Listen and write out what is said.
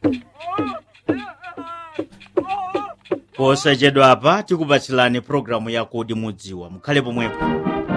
posachedwapa tikupatsilani programu yakudi mudziwa mukhale pomwepo